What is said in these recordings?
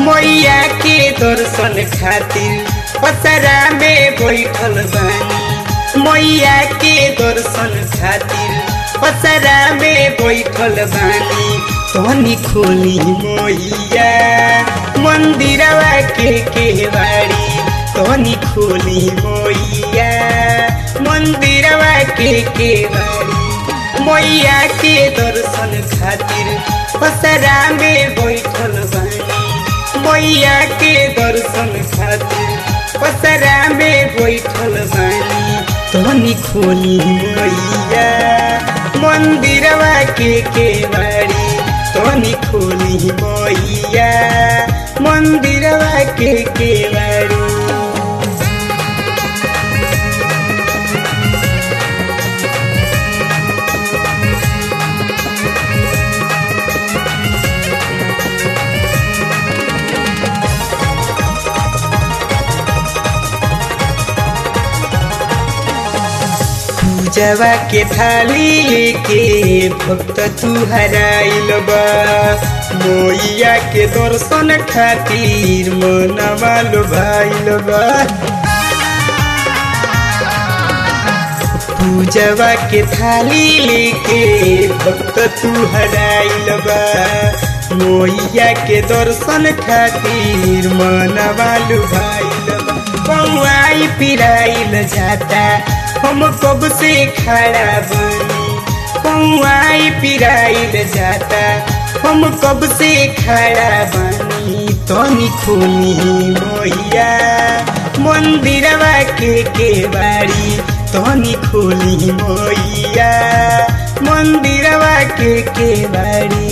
मैया के दर्शन खातिर पसरा में बैठल बानी मैया के दर्शन खातिर पसरा में बैठल बानी तनी खोली मैया मंदिरवा के केवाड़ी तनी खोली मैया मंदिरवा के केवाड़ी मैया के दर्शन खातिर पसरा में बैठल बानी मैया के दर्शन खातिर पसरा में बैठल बानी तनी खोली मैया मंदिरवा के केवाड़ी तनी खोली मैया मंदिरवा के केवाड़ी पूजवा के थाली लेके भक्त तू हराइल बा मोइया के दर्शन खातिर मनवा लोभाइल बा पूजवा के थाली लेके भक्त तू हराइल बा मोइया के दर्शन खातिर मनवा लुभाइल बा कौआई पिराइल जाता हम कब से खड़ा बनी कौआई पिराइल जाता हम कब से खड़ा बनी तनी खोली मोहिया मंदिरवा के केवाड़ी तनी खोली मोहिया मंदिरवा के केवाड़ी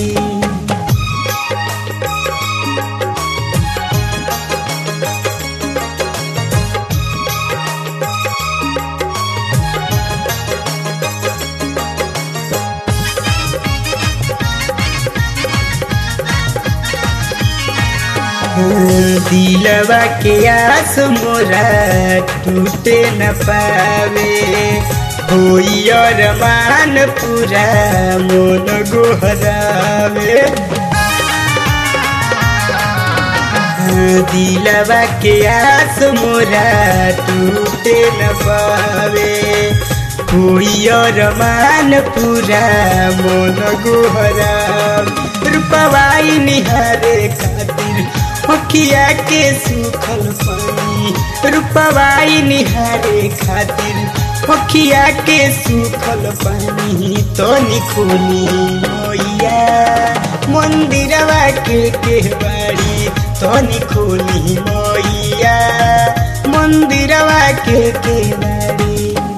दिलवा के आस मोरा टूटे न पावे होई अरमान पूरा मोन गोहरावे दिलवा के आस मोरा टूटे न पावे होई अरमान पूरा मोन गोहरावे रूपवाई निहारे खातिर अखिया के सुखल पानी रूपवाई निहारे खातिर अखिया के सुखल पानी तो निखोली मोइया मंदिरवा के केवाड़ी तो निखोली मोइया मंदिरवा के केवाड़ी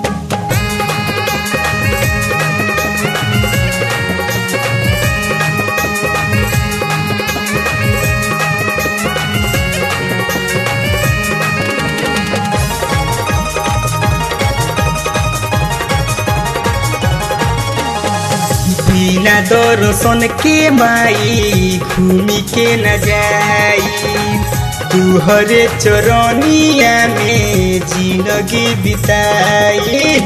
बिना दर्शन के माई घूमी के न जाई तुहरे चरनिया में जिंदगी बिताई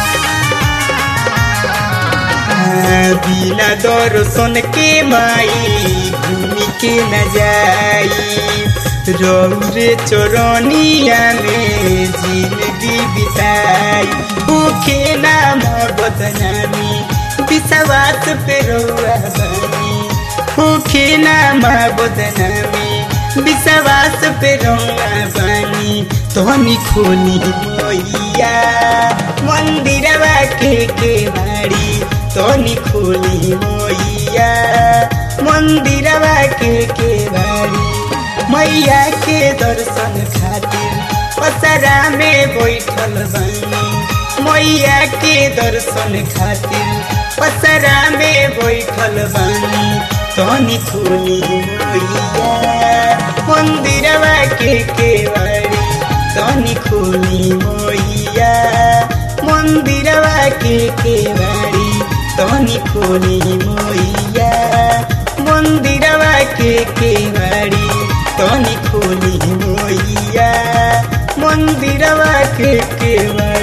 बिना दर्शन के माई घूमी के न जाई रौरे चरनिया में जिंदगी बिताई भूखे नाम बदनामी विश्वास पे रौआ बानी भूखे नाम बदनामी विश्वास पे रौआ बानी तोहनी खोली मोइया मंदिरवा के केवाड़ी तोहनी खोली मोइया मंदिरवा के केवाड़ी मैया के दर्शन खातिर पसरा में बैठल बानी मैया के दर्शन खातिर पसरा में बैठल बानी तनी खोली मैया मंदिरवा के केवाड़ी तनी खोली मैया मंदिरवा के केवाड़ी तनी खोली मैया मंदिरवा के केवाड़ी तनी खोली मैया मंदिरवा के केवाड़ी